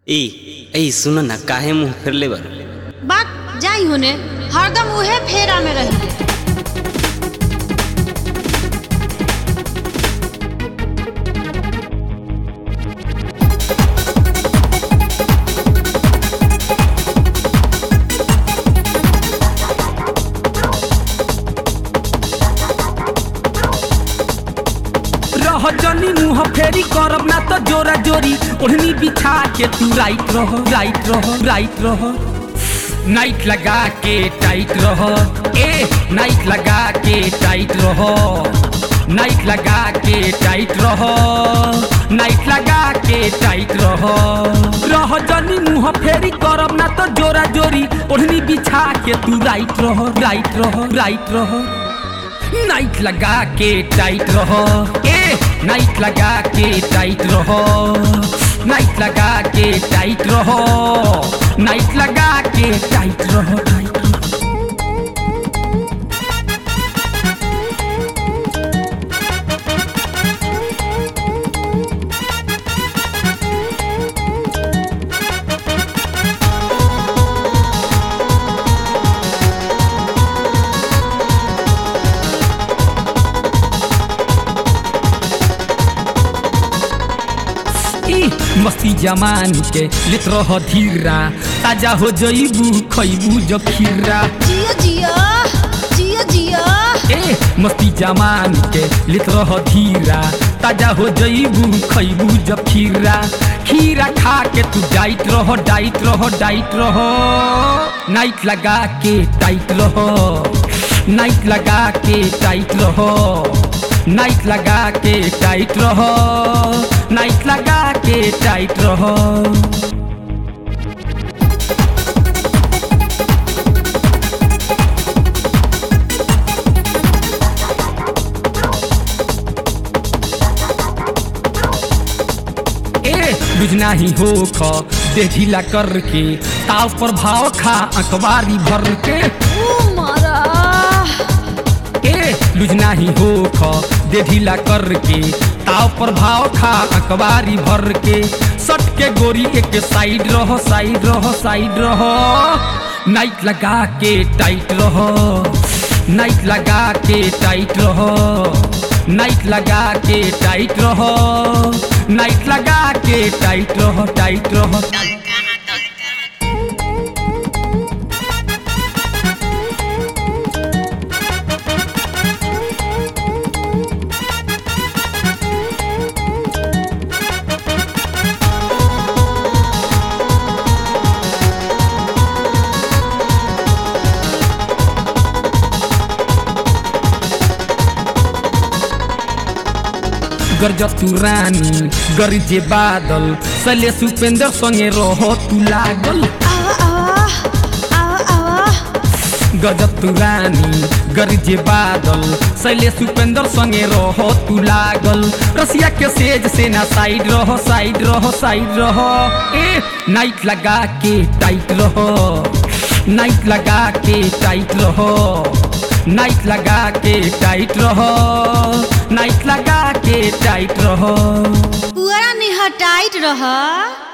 ए ए सुन ना काहे मुंह फेरले बारू बात जाई होने हरदम उहे फेरा में रही रह जनी मुंह फेरी करब ना तो जोरा जोरी ओढ़नी बिछा के तू राइट रह राइट रह राइट रह नाइट लगा के टाइट रह ए नाइट लगा के टाइट रह नाइट लगा के टाइट रह नाइट लगा के टाइट रह रह जनी मुंह फेरी करब ना तो जोरा जोरी ओढ़नी बिछा के तू राइट रह राइट रह राइट रह नाइट लगा के टाइट रहो ए नाइट लगा के टाइट रहो नाइट लगा के टाइट रहो नाइट लगा के टाइट रहो टाइट रहो ई मस्ती जमान के लेत रह धीरा ताजा हो जईबू खईबू जो खीरा जिया जिया जिया जिया ए मस्ती जमान के लेत रह धीरा ताजा हो जईबू खईबू जब खीरा खीरा खा के तू डाइट रहो डाइट रहो डाइट रहो नाइट लगा के टाइट रहो नाइट लगा के टाइट रहो नाइट लगा के टाइट रहो नाइट लगा के टाइट रहो ए बुझना ही हो ख दे ढीला करके ताव पर भाव खा अखबारी भर के ओ मारा ए लुझना ही हो ख दे ढीला करके ताव पर भाव खा अखबारी भर के सट के गोरी एक साइड रहो साइड रहो साइड रहो नाइट लगा के टाइट रहो नाइट लगा के टाइट रहो नाइट लगा के टाइट रहो नाइट लगा के टाइट रहो टाइट रहो गरज तू रानी गरजे बादल सले सुपेंद्र संगे रहो तू लागल आवा आवा आवा आवा गजब तू रानी गरजे बादल सैले सुपेंद्र संगे रहो तू लागल रसिया के सेज से ना साइड रहो साइड रहो साइड रहो ए नाइट लगा के टाइट रहो नाइट लगा के टाइट रहो नाइट लगा के टाइट रहो नाइट लगा के टाइट रहो पुअरा निहटाइत रह